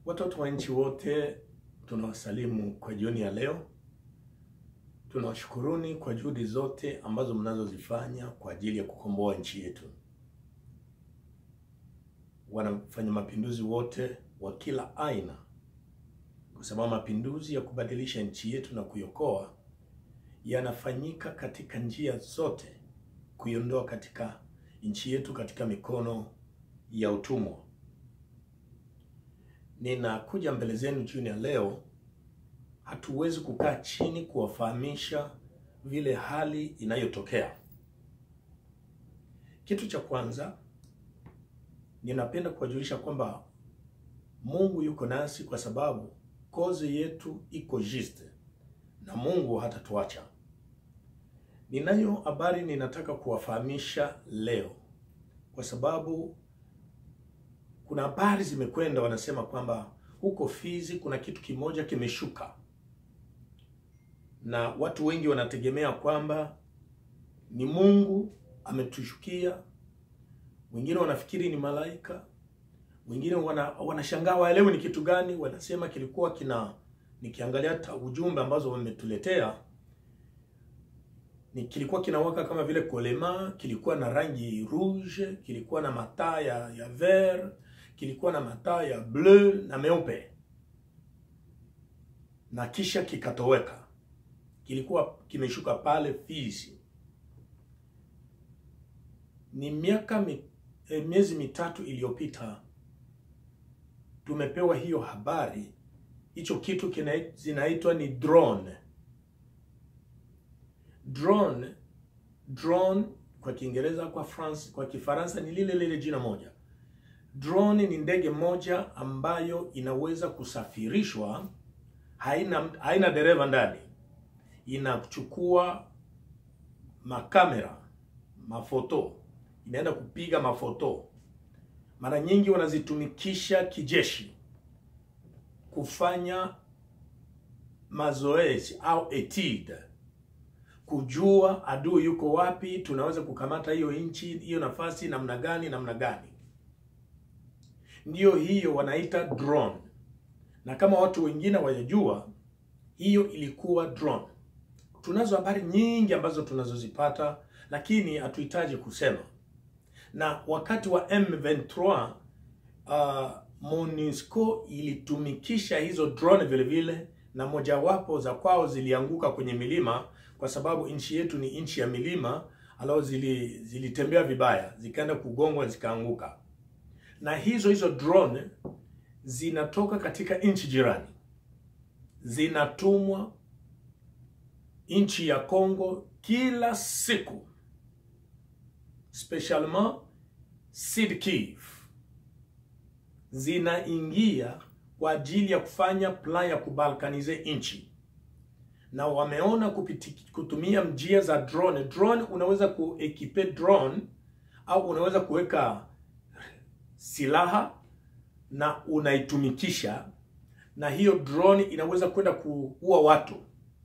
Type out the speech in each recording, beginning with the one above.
Watoto wa nchi wote tunawasalimu kwa jioni ya leo. Tunawashukuruni kwa juhudi zote ambazo mnazozifanya kwa ajili ya kukomboa nchi yetu. Wanafanya mapinduzi wote wa kila aina, kwa sababu mapinduzi ya kubadilisha nchi yetu na kuiokoa yanafanyika katika njia zote, kuiondoa katika nchi yetu katika mikono ya utumwa. Ninakuja mbele zenu jioni ya leo. Hatuwezi kukaa chini kuwafahamisha vile hali inayotokea. Kitu cha kwanza, ninapenda kuwajulisha kwamba Mungu yuko nasi, kwa sababu kozi yetu iko juste na Mungu hatatuacha. Ninayo habari ninataka kuwafahamisha leo, kwa sababu kuna habari zimekwenda, wanasema kwamba huko Fizi kuna kitu kimoja kimeshuka, na watu wengi wanategemea kwamba ni Mungu ametushukia. Wengine wanafikiri ni malaika, wengine wana, wanashangaa waelewe ni kitu gani. Wanasema kilikuwa kina, nikiangalia hata ujumbe ambazo wametuletea ni kilikuwa kinawaka kama vile kolema, kilikuwa na rangi rouge, kilikuwa na mataa ya, ya vert, kilikuwa na mataa ya bleu na meupe, na kisha kikatoweka. Kilikuwa kimeshuka pale Fizi. Ni miaka mi, eh, miezi mitatu iliyopita tumepewa hiyo habari. Hicho kitu kina, zinaitwa ni drone drone drone kwa Kiingereza, kwa France, kwa Kifaransa ni lile lile jina moja. Drone ni ndege moja ambayo inaweza kusafirishwa, haina haina dereva ndani, inachukua makamera, mafoto, inaenda kupiga mafoto. Mara nyingi wanazitumikisha kijeshi kufanya mazoezi au etude kujua adui yuko wapi, tunaweza kukamata hiyo nchi hiyo nafasi namna gani namna gani. Ndiyo hiyo wanaita drone, na kama watu wengine wajajua, hiyo ilikuwa drone. Tunazo habari nyingi ambazo tunazozipata, lakini hatuhitaji kusema. Na wakati wa M23 uh, MONUSCO ilitumikisha hizo drone vile vile, na mojawapo za kwao zilianguka kwenye milima kwa sababu nchi yetu ni nchi ya milima, alao zili zilitembea vibaya zikaenda kugongwa zikaanguka. Na hizo hizo drone zinatoka katika nchi jirani, zinatumwa nchi ya Kongo kila siku, specialement Sud Kivu, zinaingia kwa ajili ya kufanya plan ya kubalkanize nchi na wameona kupiti, kutumia njia za drone. Drone unaweza kuekipe drone au unaweza kuweka silaha na unaitumikisha, na hiyo drone inaweza kwenda kuua watu.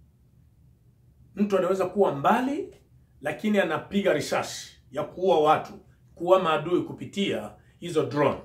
Mtu anaweza kuwa mbali, lakini anapiga risasi ya kuua watu, kuua maadui kupitia hizo drone.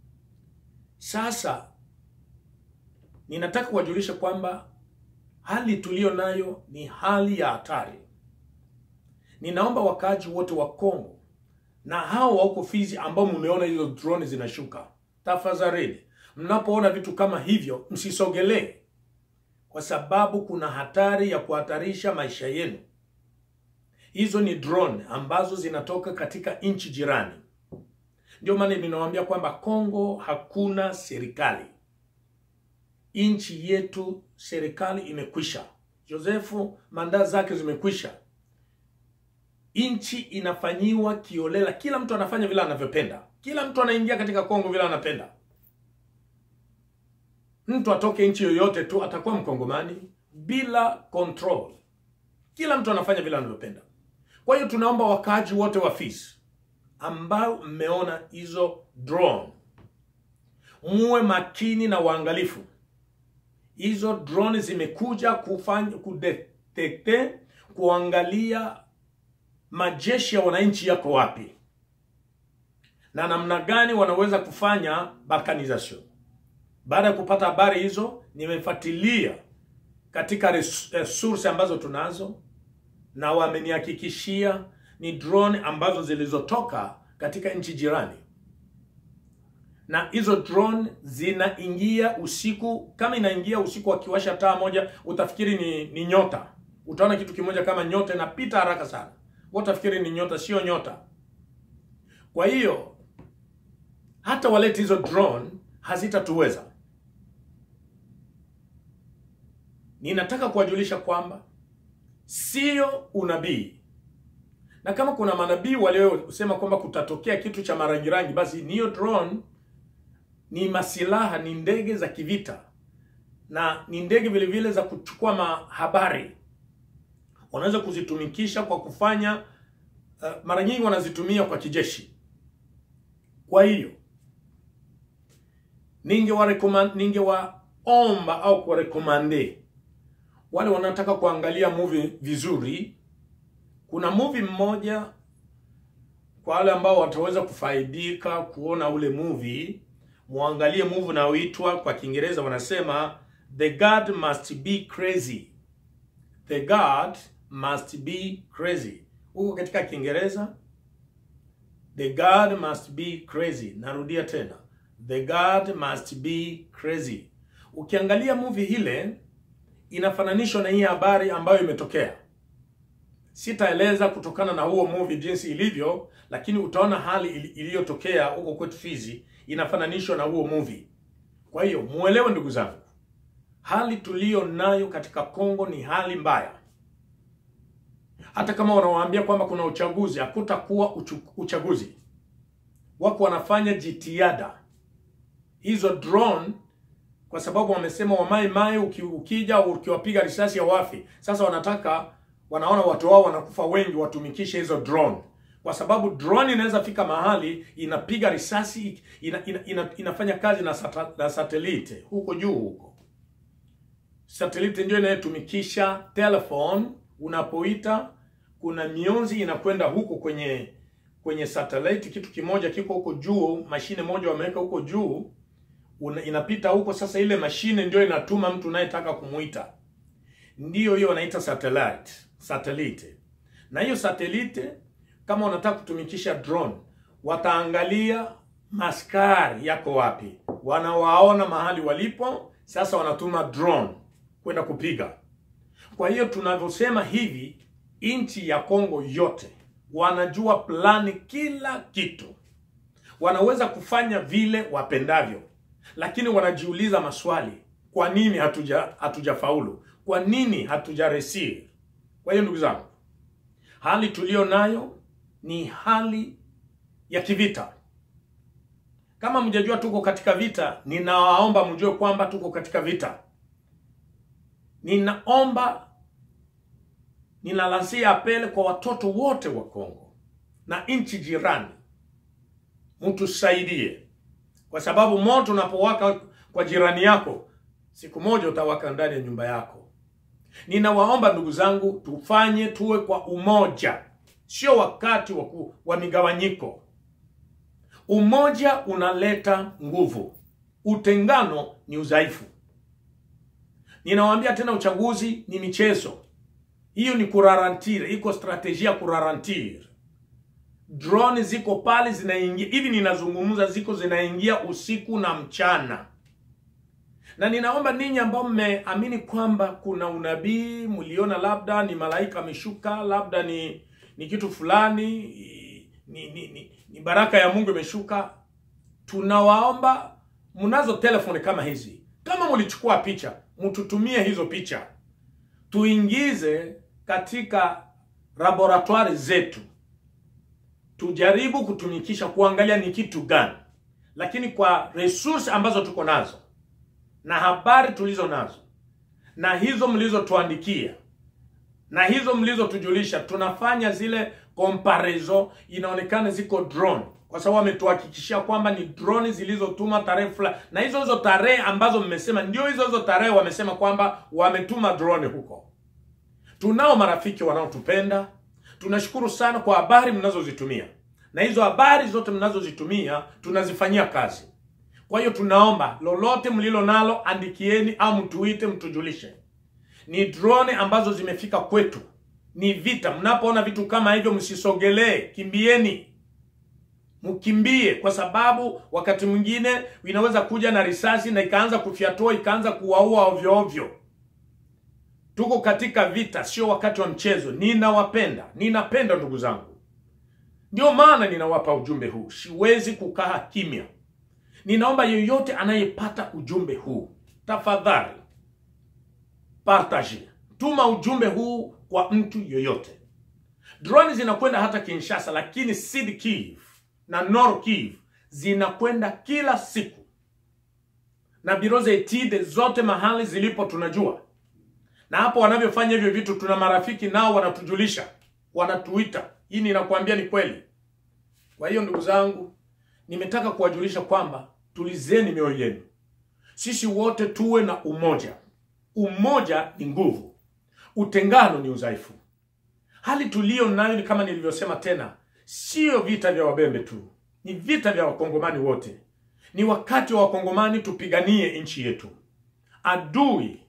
Sasa ninataka kuwajulisha kwamba hali tuliyo nayo ni hali ya hatari. Ninaomba wakaaji wote wa Kongo na hao wa huko Fizi ambao mmeona hizo drone zinashuka, tafadhali, mnapoona vitu kama hivyo msisogelee, kwa sababu kuna hatari ya kuhatarisha maisha yenu. Hizo ni drone ambazo zinatoka katika nchi jirani. Ndio maana ninawaambia kwamba Kongo hakuna serikali nchi yetu serikali imekwisha. Josefu manda zake zimekwisha. Nchi inafanyiwa kiolela, kila mtu anafanya vile anavyopenda, kila mtu anaingia katika Kongo vile anapenda. Mtu atoke nchi yoyote tu atakuwa mkongomani bila control, kila mtu anafanya vile anavyopenda. Kwa hiyo tunaomba wakaaji wote wa Fizi ambao mmeona hizo drone, muwe makini na waangalifu hizo drone zimekuja kufanya kudetekte, kuangalia majeshi ya wananchi yako wapi na namna gani wanaweza kufanya balkanization. Baada ya kupata habari hizo, nimefuatilia katika res- eh, source ambazo tunazo, na wamenihakikishia ni drone ambazo zilizotoka katika nchi jirani, na hizo drone zinaingia usiku. Kama inaingia usiku, wakiwasha taa moja, utafikiri ni, ni nyota. Utaona kitu kimoja kama nyota inapita haraka sana, wewe utafikiri ni nyota, sio nyota. Kwa hiyo hata walete hizo drone hazitatuweza. Ninataka kuwajulisha kwamba sio unabii, na kama kuna manabii waliosema kwamba kutatokea kitu cha marangirangi, basi niyo drone ni masilaha, ni ndege za kivita na ni ndege vile vile za kuchukua mahabari. Wanaweza kuzitumikisha kwa kufanya uh, mara nyingi wanazitumia kwa kijeshi. Kwa hiyo ningewarecommend ningewaomba au kuwarekomande wale wanaotaka kuangalia movie vizuri. Kuna movie mmoja kwa wale ambao wataweza kufaidika kuona ule movie, muangalie movie unaoitwa kwa Kiingereza wanasema The God Must Be Crazy. The God Must Be Crazy. Huko katika Kiingereza The God Must Be Crazy. Narudia tena. The God Must Be Crazy. Ukiangalia movie ile inafananishwa na hii habari ambayo imetokea. Sitaeleza kutokana na huo movie jinsi ilivyo, lakini utaona hali ili- iliyotokea huko kwetu Fizi inafananishwa na huo movie. Kwa hiyo muelewe, ndugu zangu, hali tuliyo nayo katika Kongo ni hali mbaya. Hata kama wanawaambia kwamba kuna uchaguzi, hakutakuwa uchu- uchaguzi. Wako wanafanya jitihada hizo drone kwa sababu wamesema wamai mai uki, ukija ukiwapiga risasi hawafi. Sasa wanataka wanaona watu wao wanakufa wengi, watumikishe hizo drone, kwa sababu drone inaweza fika mahali inapiga risasi ina, ina, ina, inafanya kazi na, sata, na satelite huko juu huko. Satelite ndio inayotumikisha telephone, unapoita kuna mionzi inakwenda huko kwenye kwenye satellite, kitu kimoja kiko huko juu, mashine moja wameweka huko juu una, inapita huko. Sasa ile mashine ndio inatuma mtu unayetaka kumuita, ndiyo hiyo wanaita satellite satellite. Na hiyo satellite kama unataka kutumikisha drone, wataangalia maskari yako wapi, wanawaona mahali walipo. Sasa wanatuma drone kwenda kupiga. Kwa hiyo tunavyosema hivi, nchi ya Kongo yote wanajua plani, kila kitu, wanaweza kufanya vile wapendavyo lakini wanajiuliza maswali, kwa nini hatuja hatujafaulu? Kwa nini hatujaresir? Kwa hiyo ndugu zangu, hali tuliyo nayo ni hali ya kivita. Kama mjajua tuko katika vita, ninawaomba mjue kwamba tuko katika vita. Ninaomba, ninalasia apele kwa watoto wote wa Kongo na nchi jirani, mtusaidie kwa sababu moto unapowaka kwa jirani yako, siku moja utawaka ndani ya nyumba yako. Ninawaomba ndugu zangu, tufanye tuwe kwa umoja, sio wakati wa, ku, wa migawanyiko. Umoja unaleta nguvu, utengano ni udhaifu. Ninawaambia tena, uchaguzi ni michezo, hiyo ni kurarantire, iko strategia kurarantire drone ziko pale zinaingia hivi, ninazungumza ziko zinaingia usiku na mchana, na ninaomba ninyi ambao mmeamini kwamba kuna unabii, mliona labda ni malaika ameshuka, labda ni ni kitu fulani, ni, ni, ni, ni baraka ya Mungu imeshuka, tunawaomba, mnazo telefoni kama hizi, kama mlichukua picha, mtutumie hizo picha, tuingize katika laboratoire zetu tujaribu kutumikisha kuangalia ni kitu gani, lakini kwa resource ambazo tuko nazo na habari tulizo nazo na hizo mlizotuandikia na hizo mlizotujulisha, tunafanya zile comparison, inaonekana ziko drone, kwa sababu wametuhakikishia kwamba ni drone zilizotuma tarehe fulani, na hizo hizo tarehe ambazo mmesema ndio hizo hizo tarehe wamesema kwamba wametuma drone huko. Tunao marafiki wanaotupenda tunashukuru sana kwa habari mnazozitumia, na hizo habari zote mnazozitumia tunazifanyia kazi. Kwa hiyo tunaomba lolote mlilo nalo, andikieni au mtuite, mtujulishe. Ni drone ambazo zimefika kwetu, ni vita. Mnapoona vitu kama hivyo, msisogelee, kimbieni, mkimbie, kwa sababu wakati mwingine inaweza kuja na risasi na ikaanza kufyatua, ikaanza kuwaua ovyo ovyo. Tuko katika vita, sio wakati wa mchezo. Ninawapenda, ninapenda ndugu zangu, ndio maana ninawapa ujumbe huu. Siwezi kukaa kimya. Ninaomba yeyote anayepata ujumbe huu, tafadhali partage, tuma ujumbe huu kwa mtu yoyote. Drone zinakwenda hata Kinshasa, lakini Sud Kivu na Nord Kivu zinakwenda kila siku, na biro za etide zote mahali zilipo tunajua, na hapo wanavyofanya hivyo vitu, tuna marafiki nao wanatujulisha, wanatuita. Hii ninakwambia ni kweli. Kwa hiyo ndugu zangu, nimetaka kuwajulisha kwamba tulizeni mioyo yenu, sisi wote tuwe na umoja. Umoja ni nguvu, utengano ni udhaifu. Hali tuliyo nayo ni kama nilivyosema tena, sio vita vya wabembe tu, ni vita vya wakongomani wote. Ni wakati wa wakongomani tupiganie nchi yetu. Adui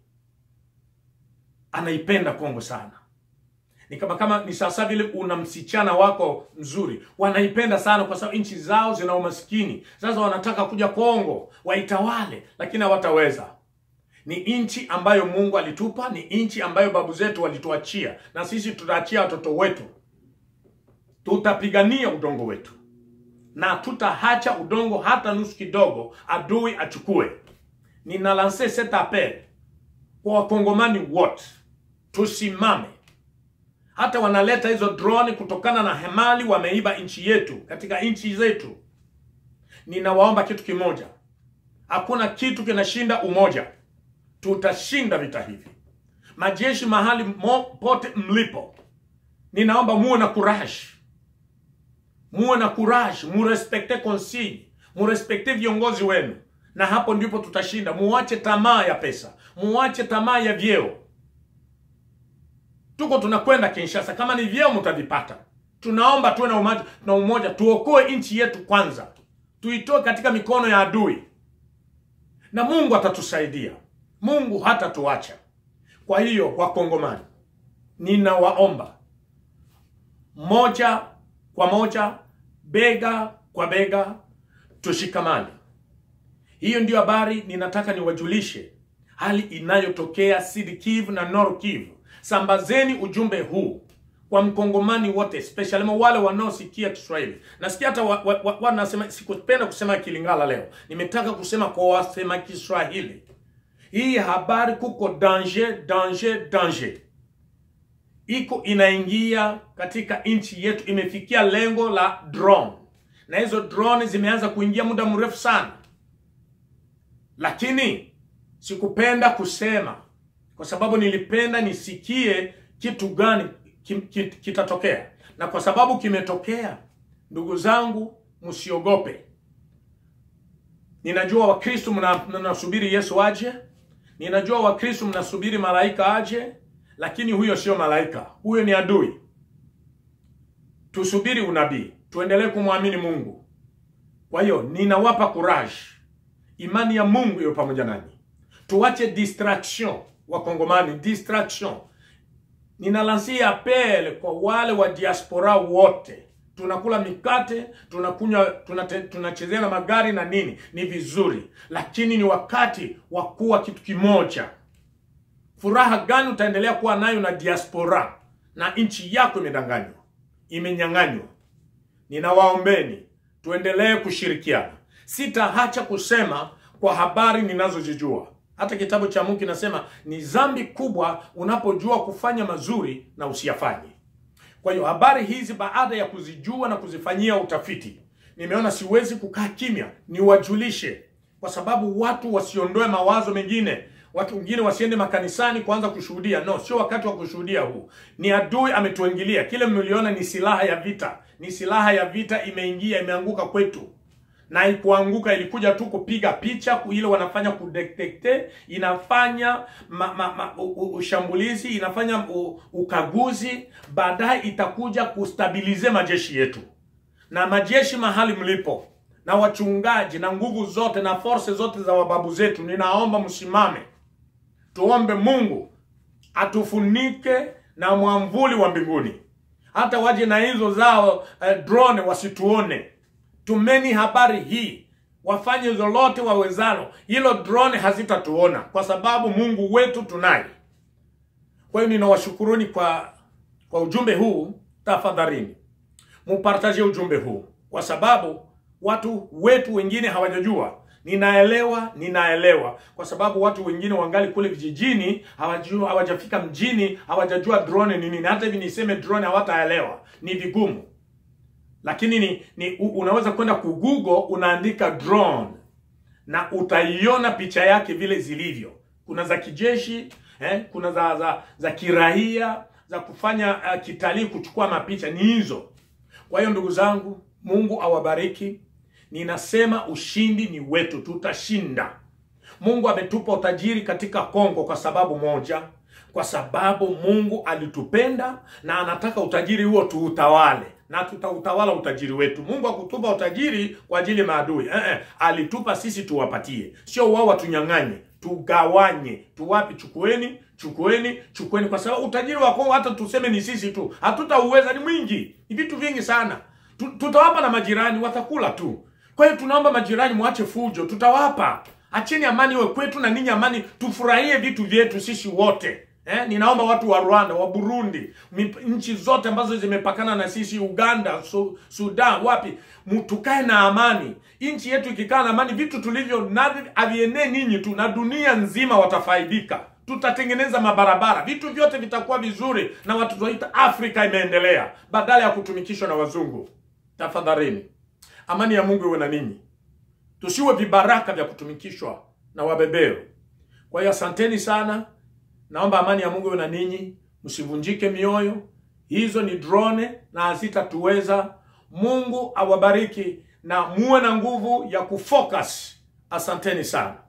anaipenda Kongo sana ni kama kama ni sasa vile una msichana wako mzuri, wanaipenda sana kwa sababu nchi zao zina umaskini. Sasa wanataka kuja Kongo waitawale, lakini hawataweza. Ni nchi ambayo Mungu alitupa, ni nchi ambayo babu zetu walituachia, na sisi tutaachia watoto wetu. Tutapigania udongo wetu na tutahacha udongo hata nusu kidogo adui achukue. Nina lance cet appel kwa wakongomani wote, tusimame hata wanaleta hizo drone kutokana na hemali wameiba nchi yetu katika nchi zetu. Ninawaomba kitu kimoja, hakuna kitu kinashinda umoja. Tutashinda vita hivi. Majeshi mahali mo, pote mlipo, ninaomba muwe na courage, muwe na courage, murespekte consigne, murespekte viongozi wenu, na hapo ndipo tutashinda. Muache tamaa ya pesa, muache tamaa ya vyeo tuko tunakwenda Kinshasa, kama ni vyeo mtavipata. Tunaomba tuwe na umoja, na umoja, tuokoe nchi yetu kwanza, tuitoe katika mikono ya adui, na Mungu atatusaidia. Mungu hatatuacha. Kwa hiyo, Wakongomani, ninawaomba moja kwa moja, bega kwa bega, tushikamane. Hiyo ndiyo habari ninataka niwajulishe, hali inayotokea Sud Kivu na Nord Kivu. Sambazeni ujumbe huu kwa mkongomani wote, especially wale wanaosikia Kiswahili. Nasikia hata wa, wa, wa, wanasema, sikupenda kusema Kilingala leo, nimetaka kusema kwa wasema Kiswahili. Hii habari kuko danger, danger, danger iko inaingia katika nchi yetu, imefikia lengo la drone, na hizo drone zimeanza kuingia muda mrefu sana, lakini sikupenda kusema kwa sababu nilipenda nisikie kitu gani kitatokea, na kwa sababu kimetokea, ndugu zangu, msiogope. Ninajua Wakristo mnasubiri Yesu aje, ninajua Wakristo mnasubiri malaika aje, lakini huyo sio malaika, huyo ni adui. Tusubiri unabii, tuendelee kumwamini Mungu. Kwa hiyo ninawapa courage, imani ya Mungu iwe pamoja nanyi, tuache distraction Wakongomani, distraction. Ninalansia apel kwa wale wa diaspora wote, tunakula mikate, tunakunywa, tunachezea na magari na nini, ni vizuri, lakini ni wakati wa kuwa kitu kimoja. Furaha gani utaendelea kuwa nayo na diaspora na nchi yako imedanganywa, imenyang'anywa? Ninawaombeni tuendelee kushirikiana. Sitaacha kusema kwa habari ninazozijua. Hata kitabu cha Mungu kinasema ni dhambi kubwa unapojua kufanya mazuri na usiyafanye. Kwa hiyo habari hizi baada ya kuzijua na kuzifanyia utafiti, nimeona siwezi kukaa kimya, niwajulishe, kwa sababu watu wasiondoe mawazo mengine, watu wengine wasiende makanisani kuanza kushuhudia. No, sio wakati wa kushuhudia huu. Ni adui ametuingilia. Kile mliona ni silaha ya vita, ni silaha ya vita imeingia, imeanguka kwetu na ikuanguka ilikuja tu kupiga picha ile wanafanya kudetekte, inafanya ma, ma, ma, u, u, ushambulizi, inafanya u, ukaguzi, baadaye itakuja kustabilize majeshi yetu. Na majeshi mahali mlipo, na wachungaji na nguvu zote na force zote za wababu zetu, ninaomba msimame, tuombe Mungu atufunike na mwamvuli wa mbinguni, hata waje na hizo zao eh, drone wasituone. Tumeni habari hii, wafanye lolote wawezalo, hilo drone hazitatuona kwa sababu Mungu wetu tunaye. Kwa hiyo ninawashukuruni kwa kwa ujumbe huu. Tafadhalini mupartaje ujumbe huu, kwa sababu watu wetu wengine hawajajua. Ninaelewa, ninaelewa, kwa sababu watu wengine wangali kule vijijini, hawajua, hawajafika mjini, hawajajua drone ni nini. Hata hivi niseme drone hawataelewa, ni vigumu, lakini ni, ni u- unaweza kwenda ku Google unaandika drone na utaiona picha yake vile zilivyo. Kuna za kijeshi eh, kuna za za, za kiraia za kufanya uh, kitalii, kuchukua mapicha, ni hizo. Kwa hiyo ndugu zangu, Mungu awabariki. Ninasema ushindi ni wetu, tutashinda. Mungu ametupa utajiri katika Kongo kwa sababu moja, kwa sababu Mungu alitupenda na anataka utajiri huo tuutawale na tutautawala utajiri wetu. Mungu akutupa utajiri kwa ajili ya maadui eh, eh, alitupa sisi tuwapatie, sio wao watunyang'anye. Tugawanye, tuwapi? Chukueni, chukueni, chukueni, kwa sababu utajiri wa Kongo hata tuseme ni sisi tu hatutauweza, ni mwingi, ni vitu vingi sana. Tu- Tutawapa na majirani, watakula tu. Kwa hiyo tunaomba majirani, mwache fujo, tutawapa. Acheni amani iwe kwetu na ninyi amani, tufurahie vitu vyetu sisi wote. Eh, ninaomba watu wa Rwanda, wa Burundi, mip- nchi zote ambazo zimepakana na sisi, Uganda, su, Sudan, wapi, mu- tukae na amani. Nchi yetu ikikaa na amani, vitu tulivyo navyo havienee ninyi tu, na dunia nzima watafaidika. Tutatengeneza mabarabara, vitu vyote vitakuwa vizuri, na watu tutaita Afrika imeendelea, badala ya kutumikishwa na wazungu. Tafadhalini, amani ya Mungu iwe na ninyi, tusiwe vibaraka vya kutumikishwa na wabeberu. Kwa hiyo asanteni sana, naomba amani ya Mungu iwe na ninyi, msivunjike mioyo. Hizo ni drone na hazitatuweza. Mungu awabariki na muwe na nguvu ya kufocus. Asanteni sana.